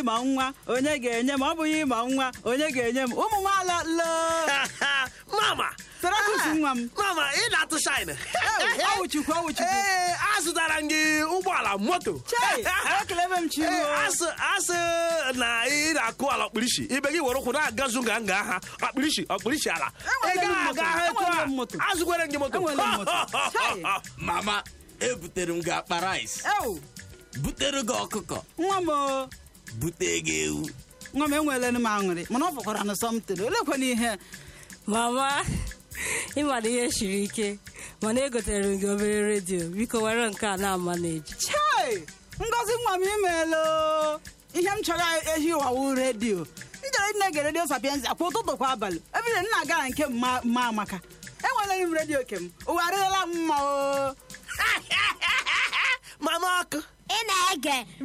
ịma nwa onye ga-enye m ọ bụghị ịma nwa onye ga-enye m ụmụ nwaala loo mama Sarakus nwa m mama ị na-atụ shine ọwụchukwu ọwụchukwu ee azụtara m gị ụgbọala moto chei ekelebe m chi Ee, ruo asị asị na ị na-akụ ala ọkpụrịsị ibe gị were ụkwụ na-agazu nga nga ha ọkpụrịsị ọkpụrịsị ala ị Enwere m gaghị moto, aga ha etu enwere a m moto. azụkwere m gị moto Enwere m moto. Chai. mama ebutere m gị akpa rice ewu butere gị ọkụkọ nwa m o bute gị ewu nwa m enweela m aṅụrị mana ọ fọkwara na sọmtin olekwana ihe mama ịmana ihe siri ike mana egotere m gị obere redio biko were nke a na-ama na-eji chei ngozi nwa m imeela ihe m chọrọ ehi ụwawu redio njere nne ge redio sapienza kwa ụtụtụ kwa abalị ebile nna gara nke mma mma amaka enwere m redio kem ụwa arịrịla m mma o mama ọkụ ị na-ege